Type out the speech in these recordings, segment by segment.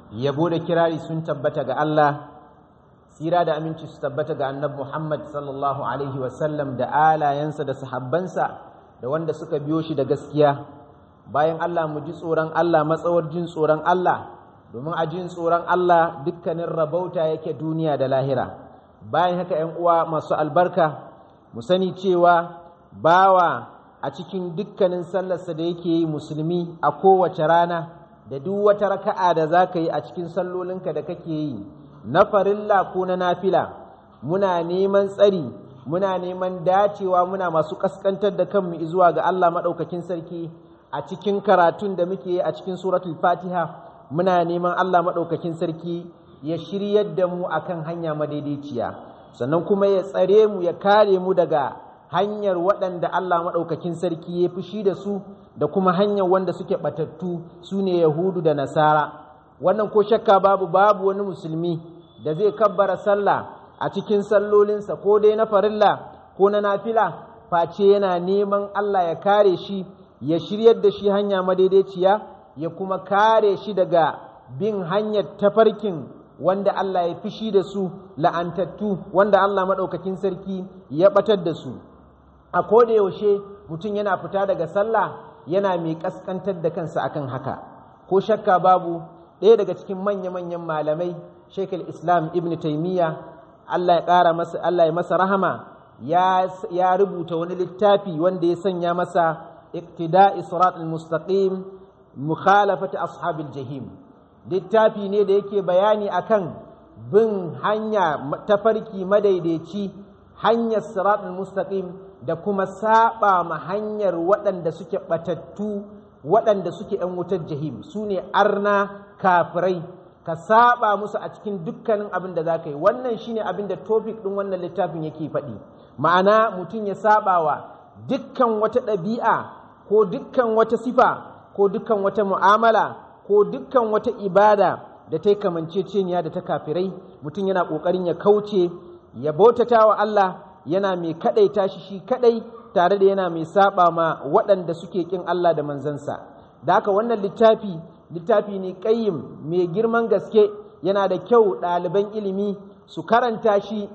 yabo da kirari sun tabbata ga Allah tsira da aminci su tabbata ga annabi Muhammad sallallahu alaihi wasallam da alayensa da sahabbansa da wanda suka biyo shi da gaskiya bayan Allah mu ji tsoron Allah matsawar jin tsoron Allah domin a jin tsoron Allah dukkanin rabauta yake duniya da lahira bayan haka ‘yan uwa masu albarka mu sani cewa bawa a cikin dukkanin sallarsa da yake yi musulmi a kowace rana da duk wata raka'a da za ka yi a cikin sallolinka da kake yi na farilla ko na nafila muna neman tsari muna neman dacewa muna masu kaskantar da kanmu zuwa ga Allah maɗaukakin sarki a cikin karatun da muke yi a cikin suratul fatiha muna neman Allah maɗaukakin sarki ya shiryar da mu akan hanya madaidaiciya sannan kuma ya tsare mu ya kare mu daga hanyar waɗanda Allah maɗaukakin sarki ya fushi da su da kuma hanyar wanda suke ɓatattu su ne Yahudu da Nasara wannan ko shakka babu babu wani musulmi da zai kabbara sallah a cikin sallolinsa ko dai na farilla ko na nafila face yana neman Allah ya kare shi ya shiryar da shi hanya madaidaiciya ya kuma kare shi daga bin hanyar tafarkin wanda Allah ya fishi da su la'antattu wanda Allah maɗaukakin sarki ya ɓatar da su a koda yaushe mutum yana fita daga sallah yana mai ƙasƙantar da kansa akan haka ko shakka babu ɗaya daga cikin manya-manyan malamai shekul islam ibn taimiyya Allah ya ƙara masa Allah ya masa rahama ya rubuta wani littafi wanda ya sanya masa iqtida'i sirat al-mustaqim mukhalafati ashabil jahim littafi ne da yake bayani akan bin hanya tafarki madaidaici hanyar siratul mustaqim da kuma saba ma hanyar waɗanda suke batattu waɗanda suke ‘yan wutar jahim su ne arna kafirai ka saba musu a cikin dukkanin abin da za ka yi wannan shine abin da topic ɗin wannan littafin yake faɗi ma'ana mutum ya saba wa dukkan wata ɗabi'a ko dukkan wata sifa ko dukkan wata mu'amala ko dukkan wata ibada da ta yi kamanceceniya da ta kafirai mutum yana ƙoƙarin ya kauce ya bautata wa Allah yana mai kaɗaita shi shi kaɗai tare da yana mai saba ma waɗanda suke ƙin Allah da manzansa da haka wannan littafi littafi ne ƙayyim mai girman gaske yana da kyau ɗaliban ilimi su karanta shi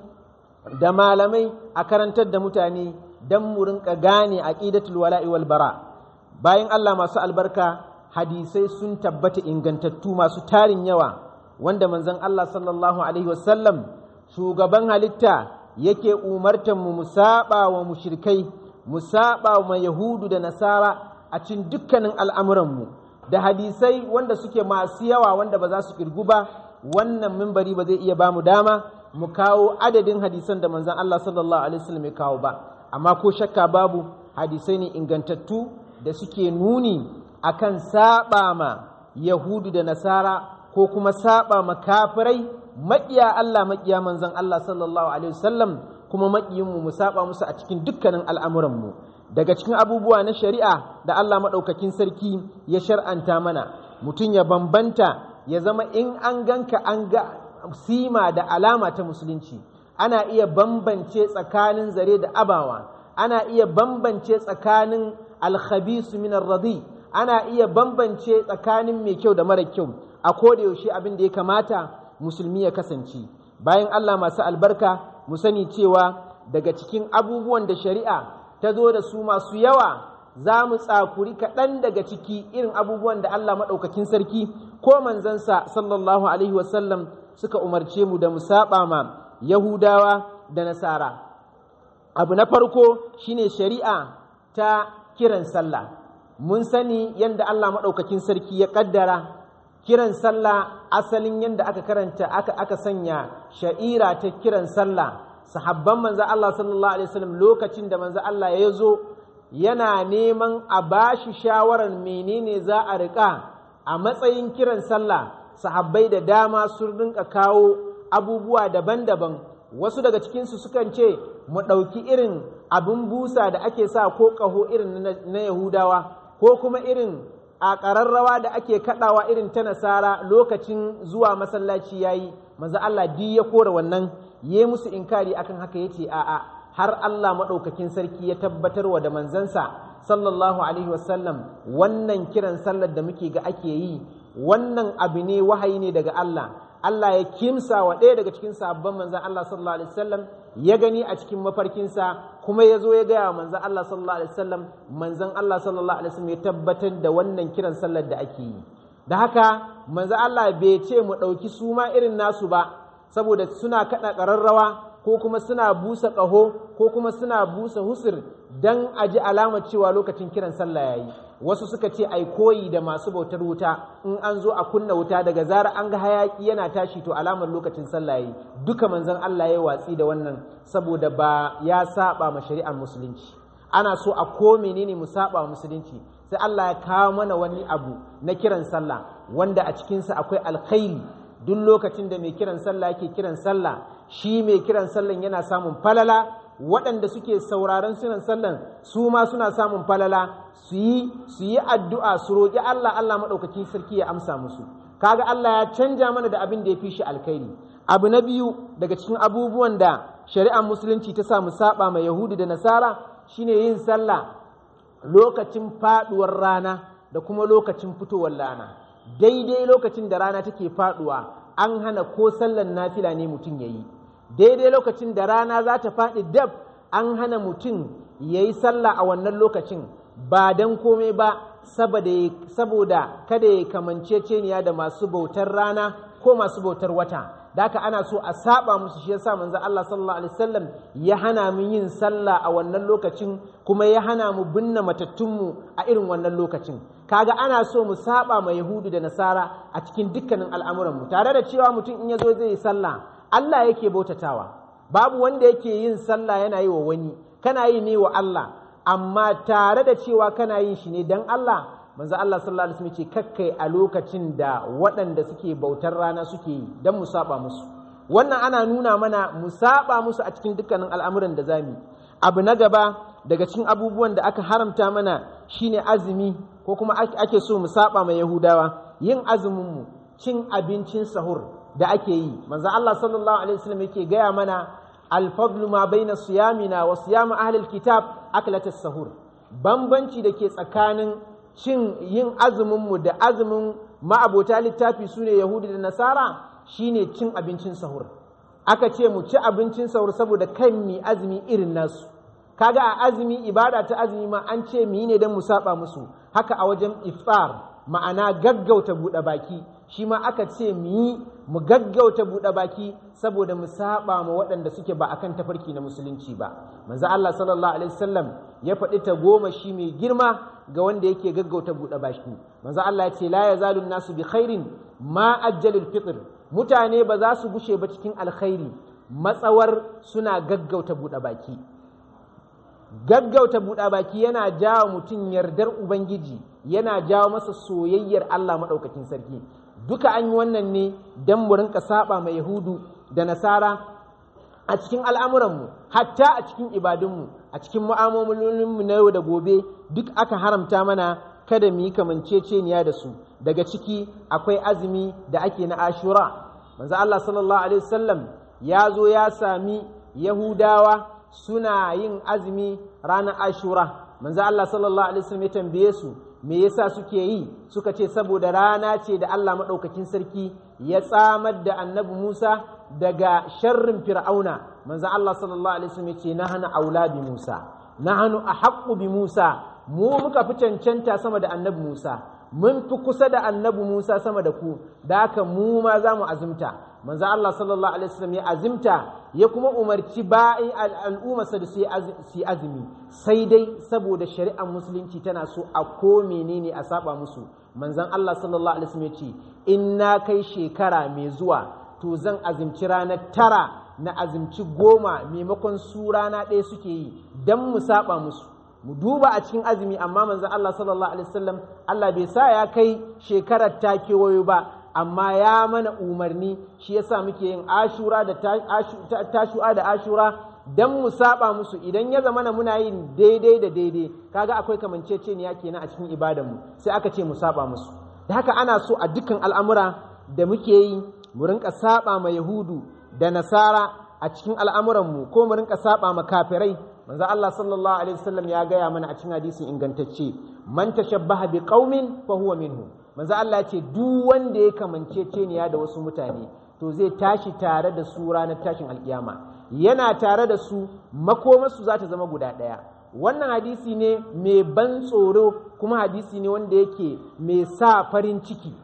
da malamai a karantar da mutane don mu rinka gane aqidatul wala'i wal bara bayan Allah masu albarka hadisai sun tabbata ingantattu masu tarin yawa wanda manzon Allah sallallahu alaihi wasallam shugaban halitta yake umartan mu musaba wa mushrikai musaba wa yahudu da nasara a cikin dukkanin al'amuranmu da hadisai wanda suke masu yawa wanda ba za su kirgu ba wannan mimbari ba zai iya ba mu dama mu kawo adadin hadisan da manzon Allah sallallahu alaihi wasallam ya kawo ba amma ko shakka babu hadisai ne ingantattu da suke nuni akan saba ma yahudu da nasara ko kuma saba ma kafirai maƙiya Allah maƙiya manzon Allah sallallahu alaihi wasallam kuma maƙiyinmu mu saba musu a cikin dukkanin al'amuranmu daga cikin abubuwa na shari'a da Allah maɗaukakin sarki ya shar'anta mana mutum ya bambanta ya zama in an ganka an ga sima da alama ta musulunci ana iya bambance tsakanin zare da abawa ana iya bambance tsakanin alkhabisu min radi ana iya bambance tsakanin mai kyau da mara kyau a koda yaushe abin da ya kamata musulmi ya kasance bayan Allah masu albarka mu sani cewa daga cikin abubuwan da shari'a ta zo da su masu yawa za mu tsakuri kaɗan daga ciki irin abubuwan da Allah maɗaukakin sarki ko manzansa sallallahu alaihi wasallam suka umarce mu da mu saba ma Yahudawa da Nasara abu na farko shine shari'a ta kiran sallah mun sani yadda Allah maɗaukakin sarki ya ƙaddara kiran sallah asalin yadda aka karanta aka aka sanya sha'ira ta kiran sallah sahabban manzo Allah sallallahu alaihi wasallam lokacin da manzo Allah ya zo yana neman a bashi shawarar menene za a riƙa a matsayin kiran sallah sahabbai da dama sun rinka kawo abubuwa daban-daban wasu daga cikinsu sukan ce mu ɗauki irin abin busa da ake sa ko ƙaho irin na yahudawa ko kuma irin a ƙararrawa da ake kaɗawa irin ta nasara lokacin zuwa masallaci ya yi manzo Allah di ya kora wannan ya musu inkari akan haka ya ce a'a har Allah maɗaukakin sarki ya tabbatar wa da manzansa sallallahu alaihi wasallam wannan kiran sallar da muke ga ake yi wannan abu ne wahayi ne daga Allah Allah ya kimsa wa ɗaya daga cikin sabon manzan Allah sallallahu alaihi wasallam ya gani a cikin mafarkinsa kuma ya zo ya gaya wa manzan Allah sallallahu alaihi wasallam manzan Allah sallallahu alaihi wasallam ya tabbatar da wannan kiran sallar da ake yi da haka manzan Allah bai ce mu ɗauki suma irin nasu ba saboda suna kaɗa ƙararrawa ko kuma suna busa ƙaho ko kuma suna busa husir don a ji alamar cewa lokacin kiran sallah ya yi wasu suka ce ai koyi da masu bautar wuta in an zo a kunna wuta daga zara an ga hayaki yana tashi to alamar lokacin sallah ya yi duka manzon Allah ya watsi da wannan saboda ba ya saba ma shari'ar musulunci ana so a ko menene mu saba musulunci sai Allah ya kawo mana wani abu na kiran sallah wanda a cikinsa akwai alkhairi duk lokacin da mai kiran sallah yake kiran sallah shi mai kiran sallan yana samun falala waɗanda suke sauraron kiran sallan su ma suna samun falala su yi su yi addu'a su roƙi Allah Allah maɗaukakin sarki ya amsa musu kaga Allah ya canja mana da abin da ya fi shi alkhairi abu na biyu daga cikin abubuwan da shari'ar musulunci ta samu saba mai yahudi da nasara shine yin sallah lokacin faɗuwar rana da kuma lokacin fitowar rana daidai lokacin da rana take faduwa an hana ko sallan nafila ne mutum ya yi daidai lokacin da rana za ta faɗi dab an hana mutum ya yi sallah a wannan lokacin ba don komai ba saboda kada ya kamanceceniya da masu bautar rana ko masu bautar wata da haka ana so a saba musu shi yasa manzo Allah sallallahu alaihi wasallam ya hana mu yin sallah a wannan lokacin kuma ya hana mu binne matattunmu a irin wannan lokacin kaga ana so mu saba ma yahudu da nasara a cikin dukkanin al'amuran mu tare da cewa mutum in yazo zai yi sallah Allah yake bautatawa babu wanda yake yin sallah yana yi wa wani kana yi ne wa Allah amma tare da cewa kana yin shi ne dan Allah manzo Allah sallallahu alaihi wasallam ce kakkai a lokacin da waɗanda suke bautar rana suke yi dan mu saba musu wannan ana nuna mana mu saba musu a cikin dukkanin al'amuran da zamu abu na gaba daga cikin abubuwan da aka haramta mana shine azumi ko kuma ake so mu saba ma yahudawa yin azumin mu cin abincin sahur da ake yi manzo Allah sallallahu alaihi wasallam yake gaya mana al-fadlu ma baina siyamina wa siyam ahli al-kitab aklatus sahur bambanci da ke tsakanin cin yin azuminmu da azumin ma'abota littafi su ne Yahudu da Nasara shine cin abincin sahur aka ce mu ci abincin sahur saboda kan mi azumi irin nasu kaga a azumi ibada ta azumi ma an ce mi ne don mu saba musu haka a wajen iftar ma'ana gaggauta buɗe baki shi ma aka ce mu yi mu gaggauta buɗe baki saboda mu saba ma waɗanda suke ba akan tafarki na musulunci ba manzo Allah sallallahu alaihi wasallam ya faɗi ta goma shi mai girma ga wanda yake gaggauta buɗe baki manzo Allah ya ce la yazalu nasu bi khairin ma ajjalul fitr mutane ba za su gushe ba cikin alkhairi matsawar suna gaggauta buɗe baki gaggauta buɗe baki yana jawo mutum yardar ubangiji yana jawo masa soyayyar Allah maɗaukakin sarki duka an yi wannan ne don mu rinka saba mai yahudu da nasara a cikin al'amuranmu hatta a cikin ibadunmu a cikin mu'amalolinmu na yau da gobe duk aka haramta mana kada mu yi kamanceceniya da su daga ciki akwai azumi da ake na ashura manzo Allah sallallahu alaihi wasallam ya zo ya sami yahudawa suna yin azumi ranar ashura manzo Allah sallallahu alaihi wasallam ya tambaye su me yasa suke yi suka ce saboda rana ce da Allah maɗaukakin sarki ya tsamar da annabi Musa daga sharrin fir'auna manzo Allah sallallahu alaihi wasallam ya ce nahnu aula bi Musa nahnu ahaqqu bi Musa mu muka fi cancanta sama da annabi Musa mun fi kusa da annabi Musa sama da ku da haka mu ma za mu azumta manzo Allah sallallahu alaihi wasallam ya azumta ya kuma umarci ba'i al'umma da su yi azumi sai dai saboda shari'ar musulunci tana so a ko menene a saba musu manzon Allah sallallahu alaihi wasallam ya ce in na kai shekara mai zuwa to zan azumci ranar tara na azumci goma maimakon su rana ɗaya suke yi don mu saba musu mu duba a cikin azumi amma manzon Allah sallallahu alaihi wasallam Allah bai sa ya kai shekarar ta kewayo ba amma ya mana umarni shi yasa muke yin ashura da tashu'a da ashura dan mu saba musu idan ya zamana muna yin daidai da daidai kaga akwai kamanceceniya kenan a cikin ibadan mu sai aka ce mu saba musu da haka ana so a dukkan al'amura da muke yi mu rinka saba ma yahudu da nasara a cikin al'amuran mu ko mu rinka saba ma kafirai manzo Allah sallallahu alaihi wasallam ya gaya mana a cikin hadisin ingantacce man tashabbaha bi qaumin fa huwa minhum manzo Allah ya ce duk wanda ya kamanceceniya da wasu mutane to zai tashi tare da su ranar tashin alkiyama yana tare da su makomarsu za ta zama guda ɗaya wannan hadisi ne mai ban tsoro kuma hadisi ne wanda yake mai sa farin ciki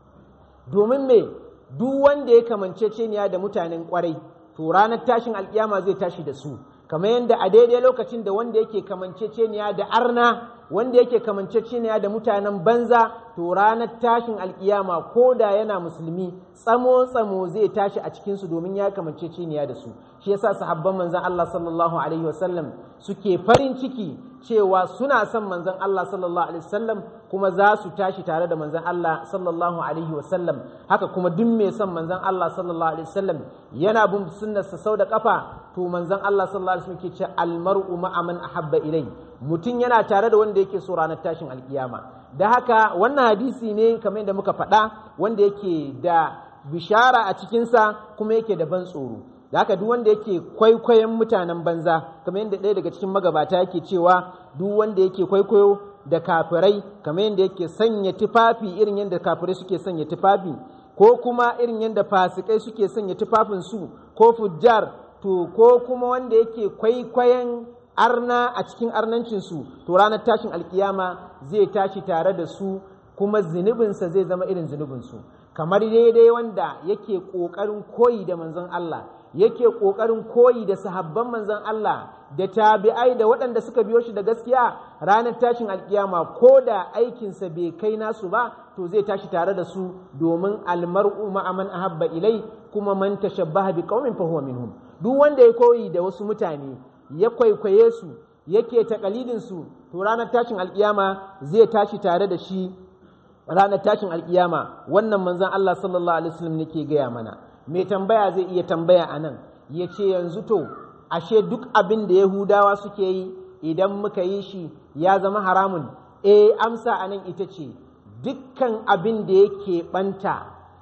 domin me duk wanda ya kamanceceniya da mutanen kwarai to ranar tashin alkiyama zai tashi da su kamar yadda a daidai lokacin da wanda yake kamanceceniya da arna wanda yake kamanceceniya da mutanen banza to ranar tashin alkiyama ko da yana musulmi tsamo tsamo zai tashi a cikinsu domin ya kamanceceniya da su shi yasa sahabban manzon Allah sallallahu alaihi wasallam suke farin ciki cewa suna son manzon Allah sallallahu alaihi wasallam kuma za su tashi tare da manzon Allah sallallahu alaihi wasallam haka kuma duk mai son manzon Allah sallallahu alaihi wasallam yana bin sunnarsa sau da kafa to manzon Allah sallallahu alaihi wasallam ke ce almar'u ma'a man ahabba ilai mutum yana tare da wanda yake so ranar tashin alkiyama da haka wannan hadisi ne kamar yadda muka faɗa wanda yake da bishara a cikinsa kuma yake da ban tsoro da haka duk wanda yake kwaikwayon mutanen banza kamar yadda ɗaya daga cikin magabata yake cewa duk wanda yake kwaikwayo da kafirai kamar yadda yake sanya tufafi irin yadda kafirai suke sanya tufafi ko kuma irin yadda fasikai suke sanya tufafinsu ko fujjar to ko kuma wanda yake kwaikwayon arna a cikin arnancinsu to ranar tashin alkiyama zai tashi tare da su kuma zunubinsa zai zama irin zunubinsu kamar daidai wanda yake ƙoƙarin koyi da manzon Allah yake ƙoƙarin koyi da sahabban manzon Allah da tabi'ai da waɗanda suka biyo shi da gaskiya ranar tashin alkiyama ko da aikinsa bai kai nasu ba to zai tashi tare da su domin almar'u ma'aman ahabba ilai kuma man tashabbaha bi qaumin fa huwa minhum duk wanda ya koyi da wasu mutane ya kwaikwaye su yake takalidin su to ranar tashin alkiyama zai tashi tare da shi ranar tashin alkiyama wannan manzon Allah sallallahu alaihi wasallam nake gaya mana mai tambaya zai iya tambaya a nan ya ce yanzu to ashe duk abin da yahudawa suke yi idan muka yi shi ya zama haramun eh amsa a nan ita ce dukkan abin da yake banta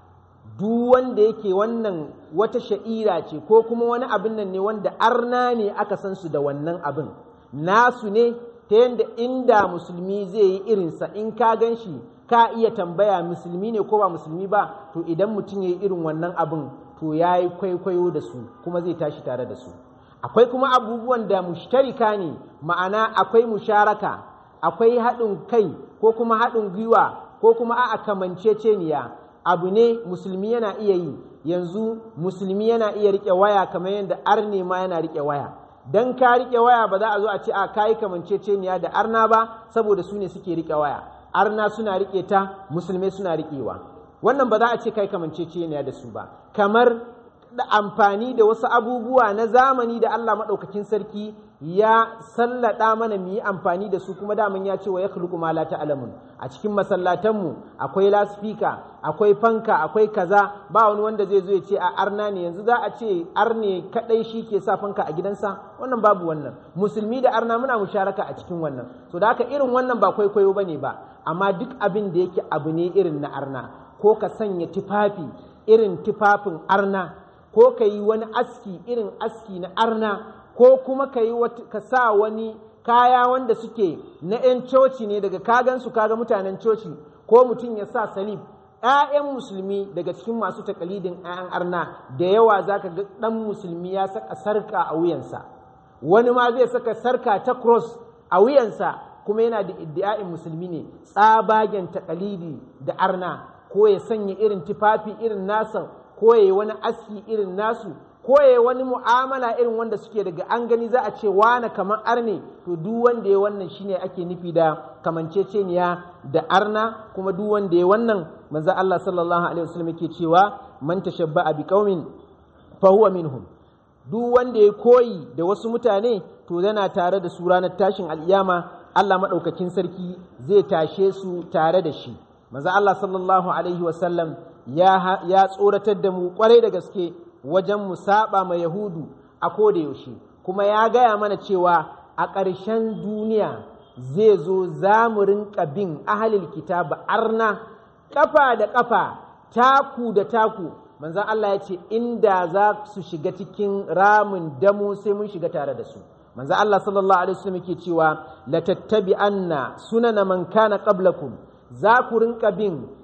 duk wanda yake wannan wata sha'ira ce ko kuma wani abin nan ne wanda arna ne aka san su da wannan abin nasu ne ta yadda inda musulmi zai yi irinsa in ka gan shi ka iya tambaya musulmi ne ko ba musulmi ba to idan mutum ya yi irin wannan abin to ya yi kwaikwayo da su kuma zai tashi tare da su akwai kuma abubuwan da mushtarika ne ma'ana akwai musharaka akwai haɗin kai ko kuma haɗin gwiwa ko kuma a'a kamanceceniya abu ne musulmi yana iya yi yanzu musulmi yana iya riƙe waya kamar yadda arne ma yana riƙe waya dan ka riƙe waya ba za a zo a ce a kayi kamanceceniya da arna ba saboda su ne suke riƙe waya arna suna riƙe ta musulmai suna riƙewa wannan ba za a ce kai kamanceceniya da su ba kamar da amfani da wasu abubuwa na zamani da Allah maɗaukakin sarki ya sallada mana mu yi amfani da su kuma daman ya ce wa ya khluqu ma la ta'lamun a cikin masallatanmu akwai laspika akwai fanka akwai kaza ba wani wanda zai zo ya ce a arna ne yanzu za a ce arne kadai shi ke sa fanka a gidansa wannan babu wannan musulmi da arna muna musharaka a cikin wannan so da haka irin wannan ba kwaikwayo bane ba amma duk abin da yake abu ne irin na arna ko ka sanya tufafi irin tufafin arna ko ka yi wani aski irin aski na arna ko kuma ka yi ka sa wani kaya wanda suke na 'yan coci ne daga kagansu kaga mutanen coci ko mutum ya sa salib 'ya'yan musulmi daga cikin masu takalidin 'ya'yan arna da yawa za ka ga ɗan musulmi ya saka sarka a wuyansa wani ma zai saka sarka ta cross a wuyansa kuma yana da iddia'in musulmi ne tsabagen takalidi da arna ko ya sanya irin tufafi irin nasa ko ya yi wani aski irin nasu ko ya wani mu'amala irin wanda suke daga an gani za a ce wane kamar arne to duk wanda ya wannan shine ake nufi da kamanceceniya da arna kuma duk wanda ya wannan manzo Allah sallallahu alaihi wasallam yake cewa man tashabba'a bi qaumin fa huwa minhum duk wanda ya koyi da wasu mutane to yana tare da su ranar tashin al'iyama Allah madaukakin sarki zai tashe su tare da shi manzo Allah sallallahu alaihi wasallam ya ya tsoratar da mu kwarai da gaske wajen mu saba ma Yahudu a koda yaushe kuma ya gaya mana cewa a ƙarshen duniya zai zo za mu rinka bin ahalil kitaba arna ƙafa da ƙafa taku da taku manzan Allah ya ce inda za su shiga cikin ramin damu sai mun shiga tare da su manzan Allah sallallahu alaihi wasallam yake cewa la tattabi anna sunana man kana qablakum za ku rinka bin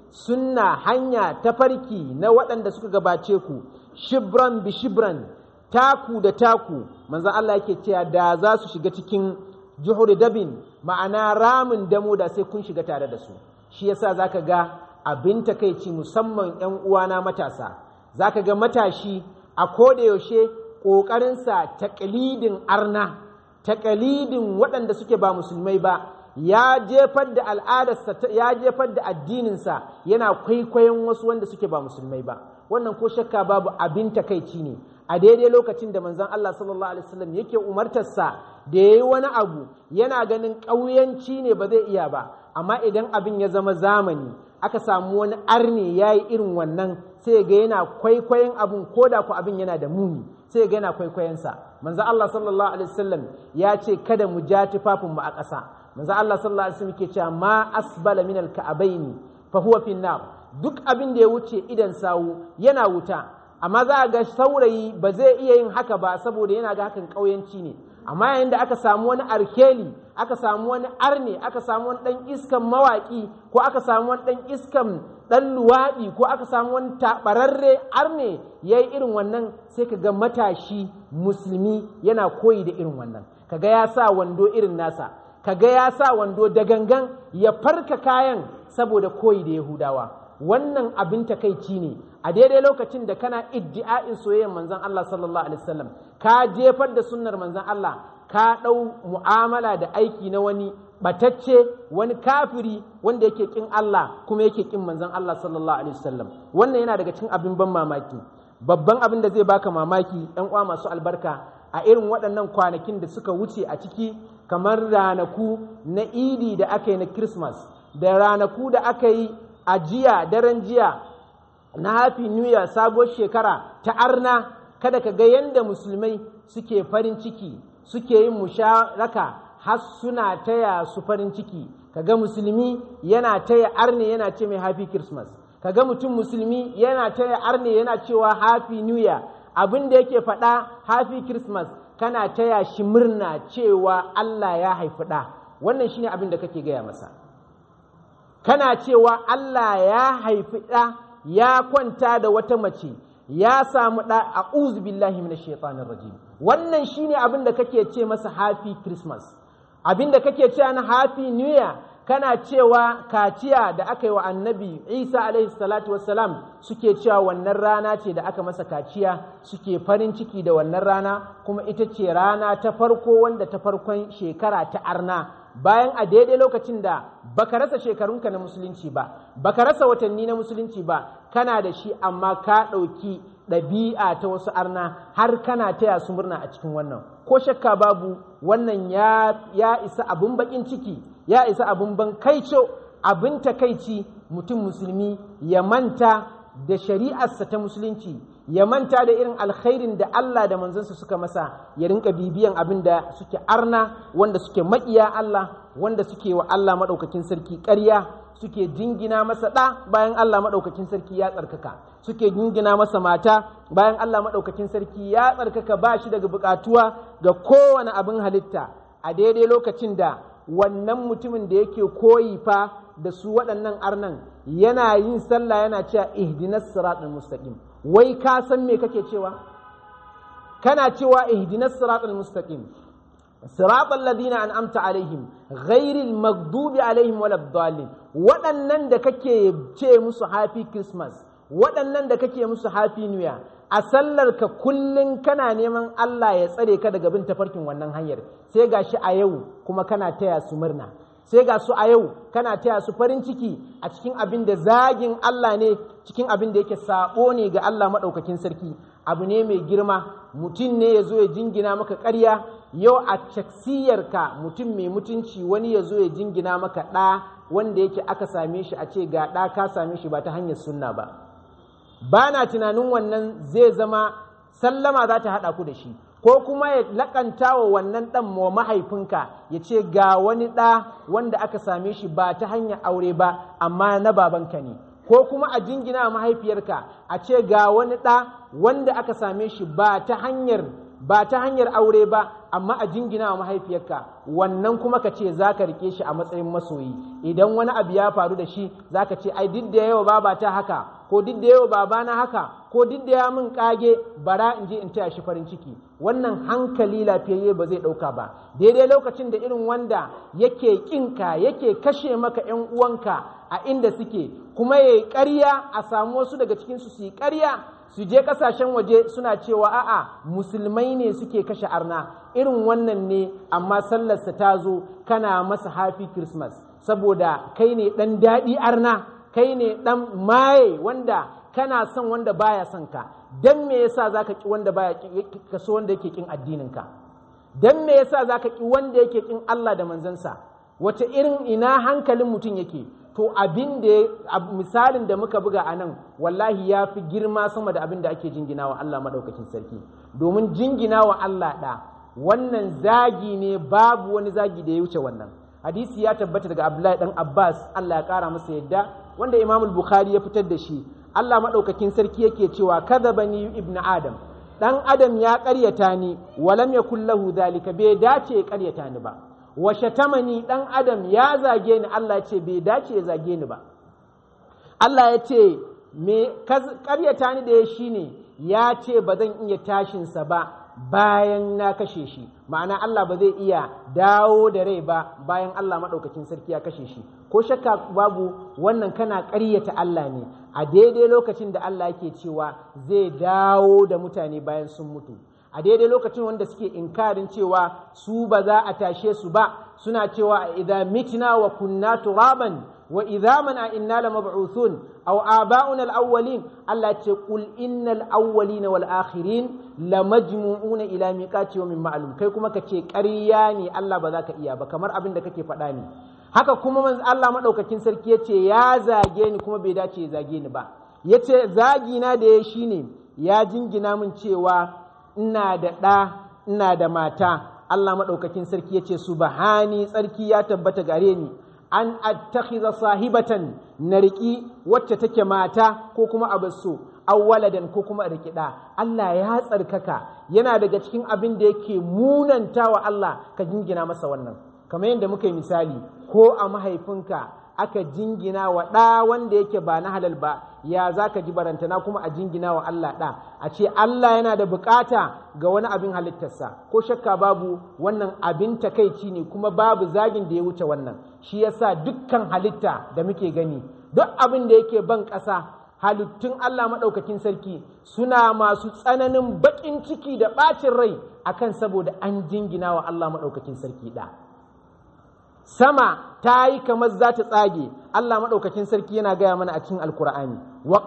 sunna hanya tafarki na waɗanda suka gabace ku shibran bi shibran taku da taku manzan Allah yake cewa da za su shiga cikin juhuri dabin ma'ana ramin damo da sai kun shiga tare da su shi yasa zaka ga abin takaici musamman 'yan uwana matasa zaka ga matashi a koda yaushe ƙoƙarinsa taƙalidin arna taƙalidin waɗanda suke ba musulmai ba ya jefar da al'adarsa ya jefar da addininsa yana kwaikwayon wasu wanda suke ba musulmai ba wannan ko shakka babu abin takaici ne a daidai lokacin da manzon Allah sallallahu alaihi wasallam yake umartarsa da yayi wani abu yana ganin ƙauyanci ne ba zai iya ba amma idan abin ya zama zamani aka samu wani arne yayi irin wannan sai ga yana kwaikwayon abun ko da ku abin yana da muni sai ga yana kwaikwayonsa manzon Allah sallallahu alaihi wasallam ya ce kada mu ja tufafin mu a ƙasa manzon Allah sallallahu alaihi wasallam ke cewa ma asbala min al-ka'abaini fa huwa fi nar duk abin da ya wuce idan sawu yana wuta amma za a ga saurayi ba zai iya yin haka ba saboda yana ga hakan ƙauyanci ne amma yayin da aka samu wani arkeli aka samu wani arne aka samu wani ɗan iskan mawaƙi ko aka samu wani ɗan iskan ɗan luwaɗi ko aka samu wani taɓararre arne ya yi irin wannan sai ka ga matashi musulmi yana koyi da irin wannan ka ga ya sa wando irin nasa ka ga ya sa wando da gangan ya farka kayan saboda koyi da yahudawa wannan abin takaici ne a daidai lokacin da kana iddi'a'in soyayyar manzon Allah sallallahu alaihi wasallam ka jefar da sunnar manzon Allah ka ɗau mu'amala da aiki na wani batacce wani kafiri wanda yake kin Allah kuma yake kin manzon Allah sallallahu alaihi wasallam wannan yana daga cikin abin ban mamaki babban abin da zai baka mamaki ɗan uwa masu albarka a irin waɗannan kwanakin da suka wuce a ciki kamar ranaku na idi da aka yi na Christmas da ranaku da aka yi a jiya daren jiya na happy new year sabuwar shekara ta arna kada ka ga yadda musulmai suke farin ciki suke yin musharaka har suna taya su farin ciki kaga musulmi yana taya arne yana ce mai happy christmas kaga mutum musulmi yana taya arne yana cewa happy new year abin da yake faɗa happy christmas kana taya shi murna cewa Allah ya haifi ɗa wannan shine abin da kake gaya masa kana cewa Allah ya haifi ɗa ya kwanta da wata mace ya samu ɗa a billahi minash shaitanir rajim wannan shine abin da kake ce masa happy christmas abin da kake cewa na happy new year kana cewa kaciya da aka yi wa annabi isa alaihi salatu wassalam suke cewa wannan rana ce da aka masa kaciya suke farin ciki da wannan rana kuma ita ce rana ta farko wanda ta farkon shekara ta arna bayan a daidai lokacin da baka rasa shekarunka na musulunci ba baka rasa watanni na musulunci ba kana da shi amma ka ɗauki ɗabi'a ta wasu arna har kana taya su murna a cikin wannan ko shakka babu wannan ya, ya isa abin baƙin ciki ya isa abin ban kaico abin takaici mutum musulmi ya manta da shari'arsa ta musulunci ya manta da irin alkhairin da Allah da manzansa suka masa ya rinka bibiyan abin da suke arna wanda suke maƙiya Allah wanda suke wa Allah maɗaukakin sarki ƙarya suke jingina masa ɗa bayan Allah maɗaukakin sarki ya tsarkaka suke jingina masa mata bayan Allah maɗaukakin sarki ya tsarkaka ba shi daga buƙatuwa ga kowane abin halitta a daidai lokacin da wannan mutumin da yake koyi fa da su waɗannan arnan yana yin sallah yana cewa ihdinas siratal mustaqim wai ka san me kake cewa kana cewa ihdinas siratal mustaqim siratal ladina an'amta alaihim ghairil maghdubi alaihim waladdallin waɗannan da kake ce musu happy christmas waɗannan da kake musu happy new year a sallar ka kullun kana neman Allah ya tsare ka daga bin tafarkin wannan hanyar sai gashi a yau kuma kana taya su murna sai ga su a yau kana taya su farin ciki a cikin abin da zagin Allah ne cikin abin da yake sabo ne ga Allah maɗaukakin sarki abu ne mai girma mutum ne ya zo ya jingina maka ƙarya yau a caksiyarka mutum mai mutunci wani ya zo ya jingina maka ɗa wanda yake aka same shi a ce ga ɗa ka same shi ba ta hanyar sunna ba ba na tunanin wannan zai zama sallama za ta haɗa ku da shi ko kuma ya lakanta wa wannan ɗan wa mahaifinka ya ce ga wani ɗa wanda aka same shi ba ta hanyar aure ba amma na babanka ne ko kuma a jingina mahaifiyarka a ce ga wani ɗa wanda aka same shi ba ta hanyar ba ta hanyar aure ba amma a jingina wa mahaifiyarka wannan kuma ka ce za ka rike shi a matsayin masoyi idan wani abu ya faru da shi za ka ce ai duk da yawa baba ta haka ko duk da yawa babana haka ko duk da ya min kage bara in je in taya shi farin ciki wannan hankali lafiyayye ba zai ɗauka ba daidai lokacin da irin wanda yake ƙinka yake kashe maka 'yan uwanka a inda suke kuma ya yi ƙarya a samu wasu daga cikinsu su yi ƙarya su je ƙasashen waje suna cewa a'a musulmai ne suke kashe arna irin wannan ne amma sallarsa ta zo kana masa happy christmas saboda kai ne ɗan daɗi arna kai ne ɗan maye wanda kana son wanda baya son ka dan me yasa zaka ki wanda baya ka so wanda yake kin addinin ka dan me yasa zaka ki wanda yake kin Allah da manzansa wace irin ina hankalin mutum yake to abin da misalin da muka buga a nan wallahi ya fi girma sama da abin da ake jingina wa Allah maɗaukakin sarki domin jingina wa Allah ɗa wannan zagi ne babu wani zagi da ya wuce wannan hadisi ya tabbata daga Abdullahi dan Abbas Allah ya ƙara masa yadda wanda Imam Bukhari ya fitar da shi Allah maɗaukakin sarki yake cewa kadhabani ibn Adam dan Adam ya ƙaryata ni walam yakul lahu dhalika bai dace ya ƙaryata ni ba wa shatamani dan adam ya zage ni Allah ya ce bai dace ya zage ni ba Allah ya ce me karyata ni da ya shine ya ce ba zan iya tashinsa ba bayan na kashe shi ma'ana Allah ba zai iya dawo da rai ba bayan Allah maɗaukakin sarki ya kashe shi ko shakka babu wannan kana ƙaryata Allah ne a daidai lokacin da Allah yake cewa zai dawo da mutane bayan sun mutu a daidai lokacin wanda suke inkarin cewa su ba za a tashe su ba suna cewa idza mitna wa kunna turaban wa idza man a inna la mab'uthun aw aba'una al-awwalin Allah ce qul innal awwalin wal akhirin la majmu'una ila miqati yawmin ma'lum kai kuma kace ƙarya ne Allah ba za ka iya ba kamar abin da kake faɗa ne haka kuma manzo Allah madaukakin sarki yace ya zage ni kuma bai dace ya zage ni ba yace zagi na da ya shine ya jingina min cewa ina da ɗa ina da mata Allah maɗaukakin sarki ya ce subhani tsarki ya tabbata gare ni an attakhiza sahibatan na riƙi wacce take mata ko kuma abasso awwaladan ko kuma riƙi ɗa Allah ya tsarkaka yana daga cikin abin da yake munanta wa Allah ka jingina masa wannan kamar yadda muka yi misali ko a mahaifinka aka jingina wa ɗa wanda yake ba na halal ba ya za ka ji barantana kuma a jingina wa Allah ɗa a ce Allah yana da bukata ga wani abin halittarsa ko shakka babu wannan abin takaici ne kuma babu zagin da ya wuce wannan shi yasa dukkan halitta da muke gani duk abin da yake ban ƙasa halittun Allah maɗaukakin sarki suna masu tsananin baƙin ciki da ɓacin rai akan saboda an jingina wa Allah maɗaukakin sarki ɗa. sama ta yi kamar za ta tsage Allah maɗaukakin sarki yana gaya mana a cikin alkur'ani wa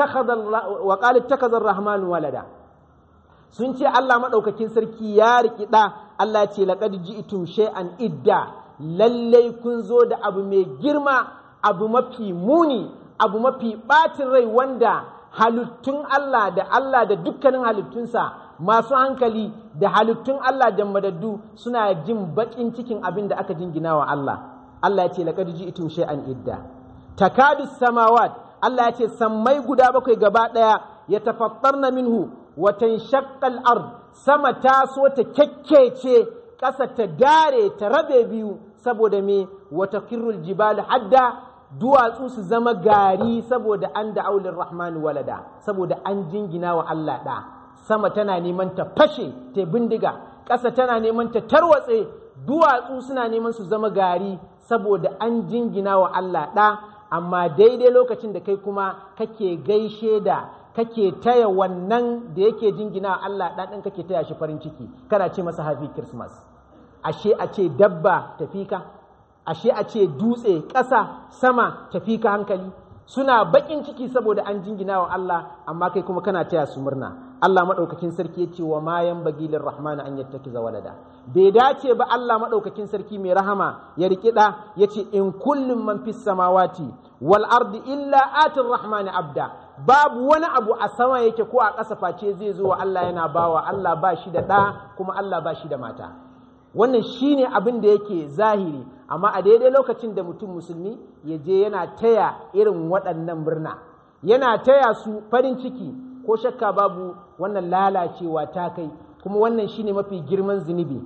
qalu takazar rahmanu walada sun ce Allah maɗaukakin sarki ya riƙi ɗa Allah ce laqad ji'tum shay'an idda lallai kun zo da abu mai girma abu mafi muni abu mafi ɓacin rai wanda halittun Allah da Allah da dukkanin halittunsa masu hankali da halittun Allah da madaddu suna jin baƙin cikin abin da aka jingina wa Allah Allah ya ce laqad ji'tum shay'an idda takadu samawat Allah ya ce sammai guda bakwai gaba ɗaya ya tafattarna minhu wa tanshaqqal ard sama ta so ta kyakkece ƙasa ta dare ta rabe biyu saboda me wa takirrul jibalu hadda duwatsu su zama gari saboda an da aulin rahmanu walada saboda an jingina wa Allah ɗa sama tana neman ta fashe ta bindiga ƙasa tana neman ta tarwatse duwatsu suna neman su zama gari saboda an jingina wa Allah ɗa amma daidai lokacin da kai kuma kake gaishe da kake taya wannan da yake jingina wa Allah ɗa ɗin kake taya shi farin ciki kana ce masa happy christmas ashe a ce dabba tafi ka ashe a ce dutse ƙasa sama tafi ka hankali suna baƙin ciki saboda an jingina wa Allah amma kai kuma kana taya su murna Allah maɗaukakin sarki ya ce wa ma yan bagilin rahmana an yattakiza walada bai dace ba Allah maɗaukakin sarki mai rahama ya riƙi ɗa ya ce in kullum man fis samawati wal ardi illa atin rahmani abda babu wani abu a sama yake ko a ƙasa face zai zo wa Allah yana bawa Allah ba shi da ɗa kuma Allah ba shi da mata wannan shine abin da yake zahiri amma a daidai lokacin da mutum musulmi ya je yana taya irin waɗannan murna yana taya su farin ciki ko shakka babu wannan lalacewa ta kai kuma wannan shine mafi girman zunubi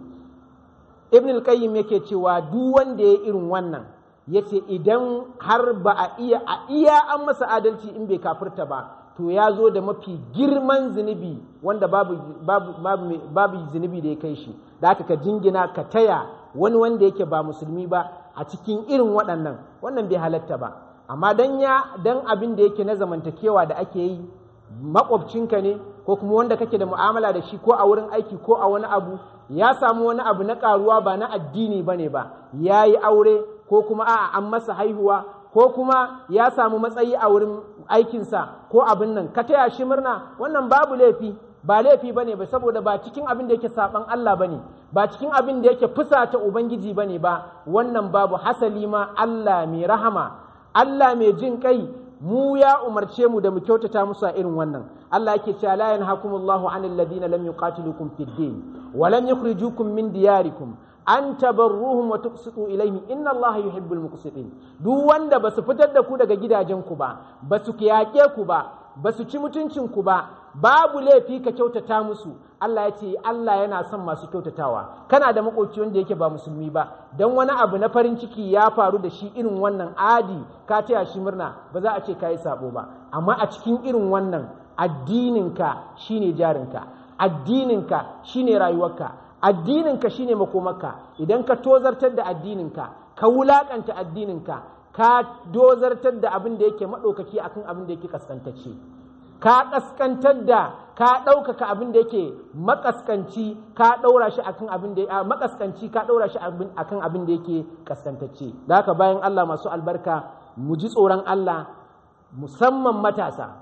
ibn al-qayyim yake cewa duk wanda ya irin wannan yace idan har ba a iya a iya an masa adalci in bai kafirta ba to ya zo da mafi girman zunubi wanda babu babu babu, babu zunubi da ya kai shi da haka ka jingina ka taya wani wanda yake ba musulmi ba a cikin irin waɗannan wannan bai halatta ba amma dan ya dan abin da yake na zamantakewa da ake yi makwabcinka ne ko kuma wanda kake da mu'amala da shi ko a wurin aiki ko a wani abu ya samu wani abu na karuwa ba na addini ba ne ba ya yi aure ko kuma a'a an masa haihuwa ko kuma ya samu matsayi a wurin aikinsa ko abin nan ka taya shi murna wannan babu laifi ba laifi ba ne ba saboda ba cikin abin da yake saban Allah ba ne ba cikin abin da yake fusata Ubangiji ba ne ba wannan babu hasali ma Allah mai rahama Allah mai jin kai mu ya umarce mu da mu kyautata musu a irin wannan Allah yake cewa la yanhakumullahu anil ladina lam yuqatilukum fid din wa lam yukhrijukum min diyarikum an tabarruhum wa tuqsitu ilayhim inna Allah yuhibbul muqsitin duk wanda basu fitar da ku daga gidajenku ba basu kiyake ku ba basu ci mutuncin ku ba babu laifi ka kyautata musu Allah ya ce Allah yana son masu kyautatawa kana da makoci wanda yake ba musulmi ba dan wani abu na farin ciki ya faru da shi irin wannan adi ka taya shi murna ba za a ce kayi sabo ba amma a cikin irin wannan addininka shine jarinka addininka shine rayuwarka addininka shine makomarka idan ka tozartar da addininka ka wulakanta addininka ka dozartar da abin da yake maɗaukaki akan abin da yake kaskantacce ka kaskantar da ka ɗaukaka abin da yake makaskanci ka ɗaura shi akan abin da makaskanci ka ɗaura shi akan abin da yake kaskantacce da haka bayan Allah masu albarka mu ji tsoron Allah musamman matasa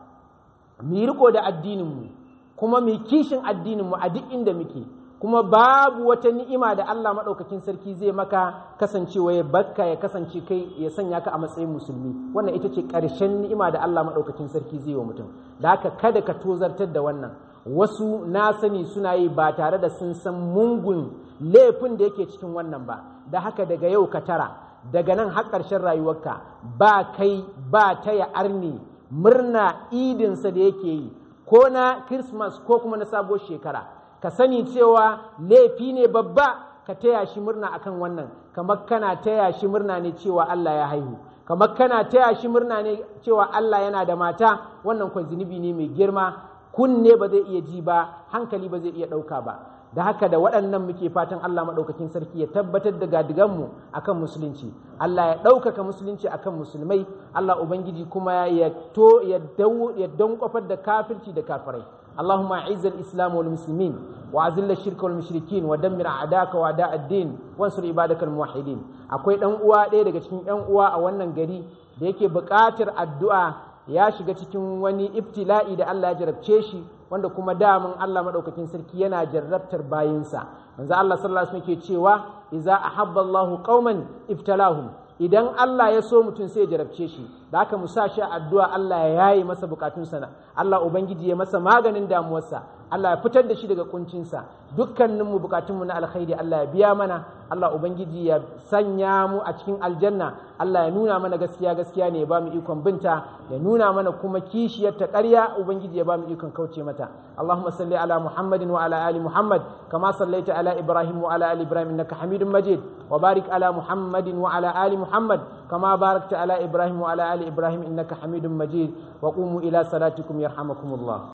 mu yi riko da addininmu kuma mu kishin addininmu a duk inda muke kuma babu wata ni'ima da Allah maɗaukakin sarki zai maka kasancewa ya bakka ya kasance kai ya sanya ka a matsayin musulmi wannan ita ce ƙarshen ni'ima da Allah maɗaukakin sarki zai wa mutum da haka kada ka tozartar da wannan wasu na sani suna yi ba tare da sun san mungun laifin da yake cikin wannan ba da haka daga yau ka tara daga nan har ƙarshen rayuwarka ba kai ba taya arni murna idinsa da yake yi ko na Christmas ko kuma na sabuwar shekara ka sani cewa laifi ne babba ka taya shi murna akan wannan kamar kana taya shi murna ne cewa Allah ya haihu kamar kana taya shi murna ne cewa Allah yana da mata wannan kwa zunubi ne mai girma kunne ba zai iya ji ba hankali ba zai iya ɗauka ba da haka da waɗannan muke fatan Allah maɗaukakin sarki ya tabbatar da gadiganmu akan musulunci Allah ya ɗaukaka musulunci akan musulmai Allah Ubangiji kuma ya to ya dankwafar da kafirci da kafirai اللهم اعز الاسلام والمسلمين واذل الشرك والمشركين ودمر اعداءك واعداء الدين وانصر عبادك الموحدين akwai dan uwa ɗaya daga cikin yan uwa a wannan gari da yake buƙatar addu'a ya shiga cikin wani ibtila'i da Allah ya jarabce shi wanda kuma damun Allah madaukakin sarki yana jarrabtar bayinsa manzo Allah sallallahu alaihi wasallam ke cewa idza ahabba Allahu qauman ibtalahum idan Allah ya so mutum sai ya jarabce shi da haka mu sa shi addu'a Allah ya yaye masa bukatunsa na Allah ubangiji ya masa maganin damuwarsa Allah ya fitar da shi daga kuncinsa dukkaninmu bukatunmu na alkhairi Allah ya biya mana Allah ubangiji ya sanya mu a cikin aljanna Allah ya nuna mana gaskiya gaskiya ne ya ba mu ikon binta ya nuna mana kuma kishiyar ta ƙarya ubangiji ya ba mu ikon kauce mata Allahumma salli ala Muhammadin wa ala ali Muhammad kama sallaita ala Ibrahim wa ala ali Ibrahim innaka Hamidum Majid wa barik ala Muhammadin wa ala ali Muhammad kama barakta ala Ibrahim wa ala ali Ibrahim innaka Hamidum Majid wa qumu ila salatikum yarhamakumullah